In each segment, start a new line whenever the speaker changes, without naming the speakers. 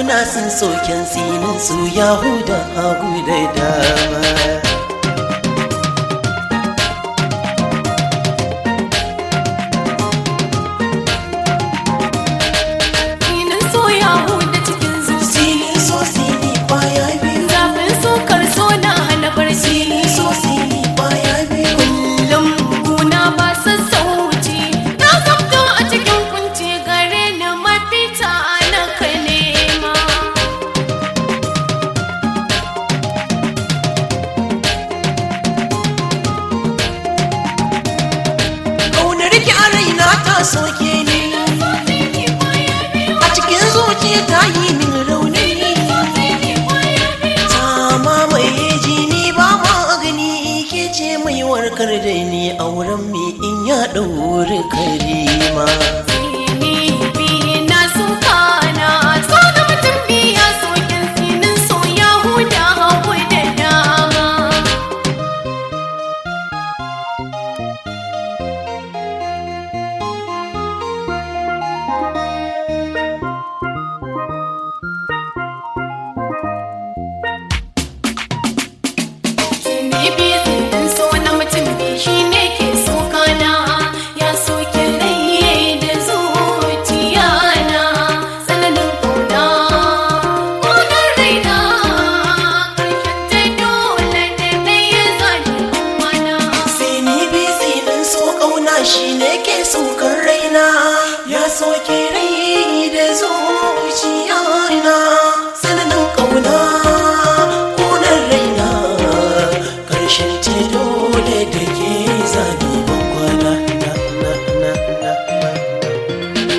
kauna sun soken sinin su yahuda hagu da dama
Sinin so ya huda cikin zuci
sinin so sini kwaya biyu
Zafin sukar so na hana barci
sinin so sini kwaya biyu
Kullum kuna ba sassauci Na zamto a cikin kunci gare ni mafita na ka nema
kaunar ki a raina ta soke ni a cikin zuciya ta yi min rauni ta mamaye jini ba magani ke ce mai warkar da ni auren mi in ya ɗauri karima
Sini biyu na suka na So da mutum biya sokin sinin so ya huda hagu da dama Sini biyu sinin so na mutum biyu shi ne ke so kana ya soke rai da zuciya na tsananin kauna ƙaunar raina ƙarshen ta dole da na yi zani mana
Sini bi sinin so ƙauna shi ne ke saukar raina ya soke rai da zuciya na tsananin ƙauna ƙunar raina ƙarshen ce dole da ke zabi ban kwana na na na na na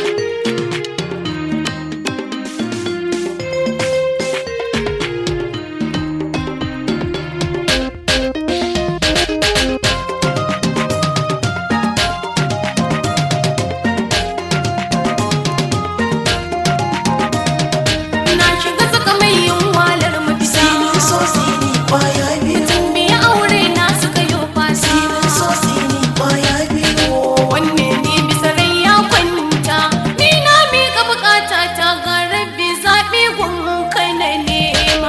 na shiga saka mai yin walar mafita
Sinin so sini kwaya biyu
biya aure na suka yi fasa
Sinin so sini kwaya biyu
wanne ne bisa rai ya kwanta ni na miƙa bukata ta ga rabbi zaɓi gunka na nema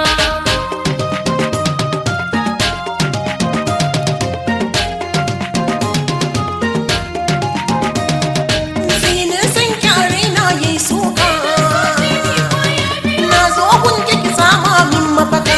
Sinin san kyare na yi suka Na zo kun ki sama min mafaka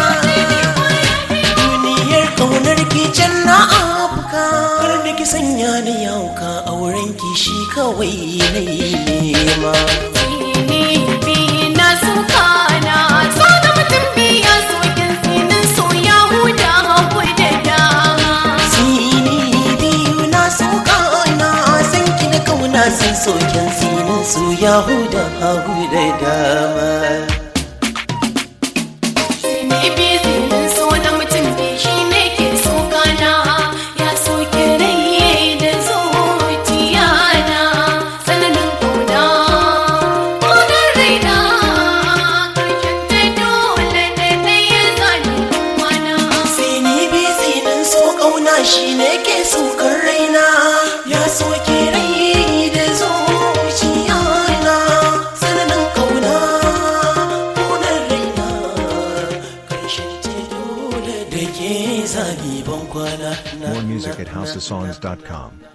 Duniyar kaunar ki can na afka Kar da ki sanya ni yauka auren ki shi kawai na yi nema
Sini biyu na suka na so da mutum biya sokin sinin so ya huda hagu da dama
Sini biyu na suka na san ki da kauna sun soken sinin su yahuda hagu da dama
Sini biyu sinin so da mutum biyu shi ne ke so kana ya soke rai da zuciya na tsananin kauna ƙaunar raina ƙarshen ta dole da na yi zani mana
Sini bi sinin so ƙauna shi ne ke sukar raina ya soke rai da zuciya na tsananin ƙauna ƙunar raina ƙarshen ce dole da ke zabi ban kwana na
More music
na-
at
na-
housesongs.com.